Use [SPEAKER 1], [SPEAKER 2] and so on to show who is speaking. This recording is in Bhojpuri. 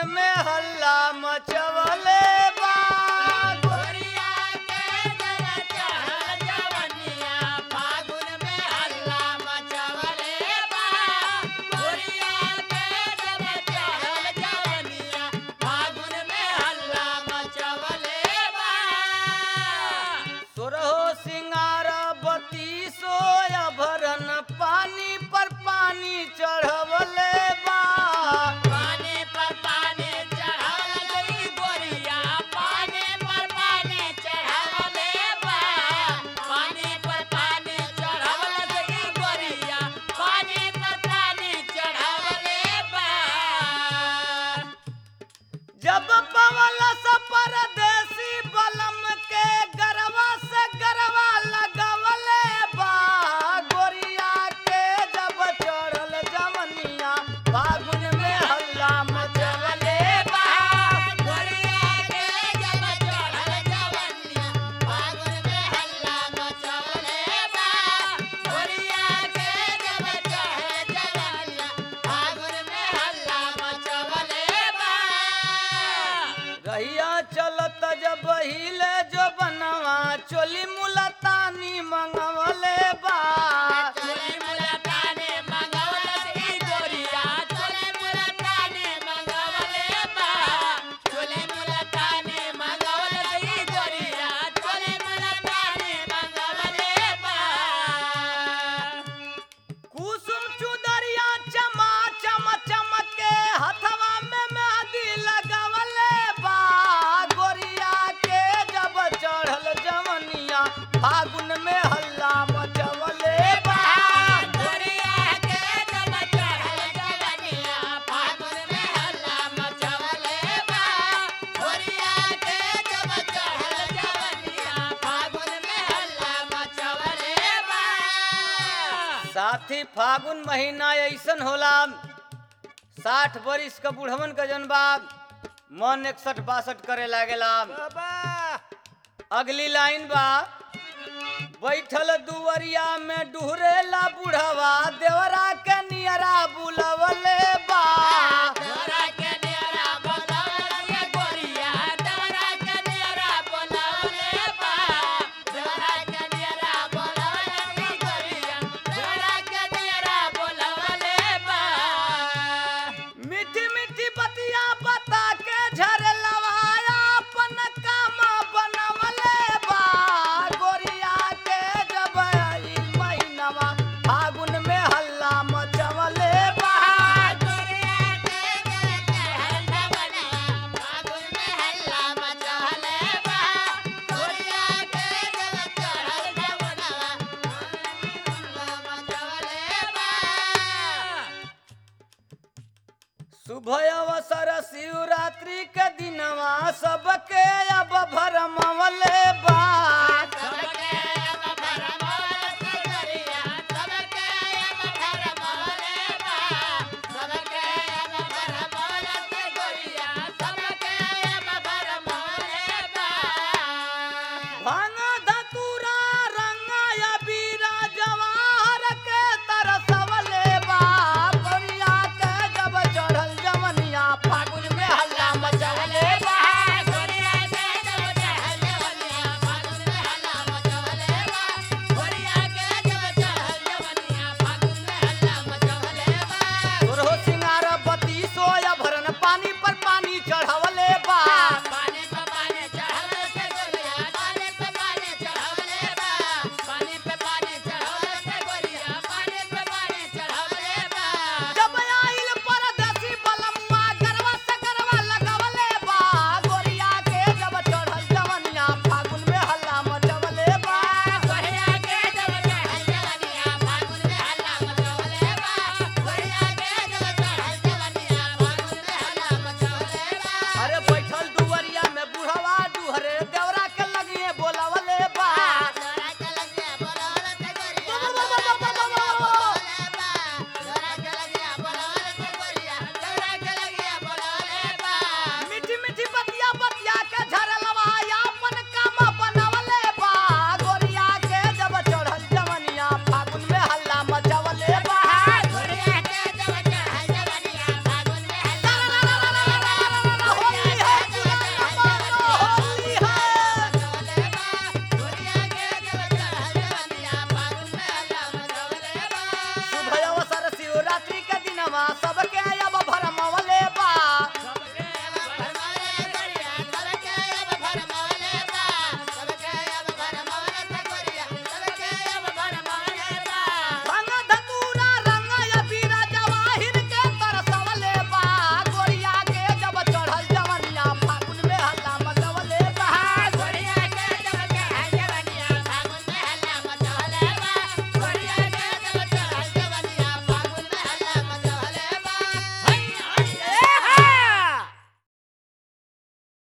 [SPEAKER 1] में हल्ला मचवले बा
[SPEAKER 2] गोरिया के जब चढ़ल जवनिया फागुन में हल्ला मचवले बा गोरिया के जब चढ़ल जवनिया फागुन में हल्ला मचवले बा
[SPEAKER 1] सुरहो सिंगार बतीसो अभरन पानी पर पानी चढ़वले बा
[SPEAKER 2] पानी पर पानी चढ़ावल गई गोरिया पानी पर पानी चढ़ावले बा पानी पर पानी चढ़ावल गई गोरिया पानी पर पानी चढ़ावले बा
[SPEAKER 1] जब पवल स परदेसी बलम के गरवा से गरवा लगवले बा गोरिया के जब चढ़ल जवनिया फागुन में हल्ला मचवले बा
[SPEAKER 2] गोरिया के जब चढ़ल जवनिया फागुन में हल्ला मचवले बा गोरिया के जब चढ़ल जवनिया फागुन में हल्ला मचवले बा
[SPEAKER 1] रहिया चलत जब हिले जो बनवा चोली मुलतानी मंगवले बा
[SPEAKER 2] चोली मुलताने मंगवलस ई गोरिया चोली मुलताने मंगवले बा चोली मुलताने मंगवलस ई गोरिया चोली मुलताने मंगवले बा
[SPEAKER 1] कुसुम चुदरिया चमा चम चमके हथवा में मेहंदी लगवले बा गोरिया के जब चढ़ल जवनिया फागुन में हल्ला मचवले बा
[SPEAKER 2] गोरिया के जब चढ़ल जवनिया फागुन में हल्ला मचवले बा गोरिया के जब चढ़ल जवनिया फागुन में हल्ला मचवले बा
[SPEAKER 1] साथी फागुन महीना ऐसन होला साठ बरिस का बुढ़वन का जनबा मन इकसठ बासठ करे लागेला अगली लाइन बा बैठल दुवरिया में डुहरेला बुढ़वा देवरा के नियरा बुलवले बा
[SPEAKER 2] दौरा के नियरा बोलावल ये गोरिया दौरा के नियरा बोलावले बा दौरा के नियरा बोलावल ये गोरिया दौरा के नियरा बोलावले बा
[SPEAKER 1] मीठी मीठी बतिया बता के झरलवाया अपन काम बनवले बा गोरिया के जब आई महीनवा फागुन में हल्ला मचवले बा
[SPEAKER 2] गोरिया के जब चढ़ल जवनिया फागुन में हल्ला मचवले बा गोरिया के जब चढ़ल जवनिया हल्ला मचवले बा
[SPEAKER 1] शुभ अवसर शिवरात्रि के दिनवा सबके अब भरमवले बा
[SPEAKER 2] सबके अब भरमौल से गरिया सबके अब भरमौले बा सबके अब भरमौल से गरिया सबके अब भरमौले बा
[SPEAKER 1] भांग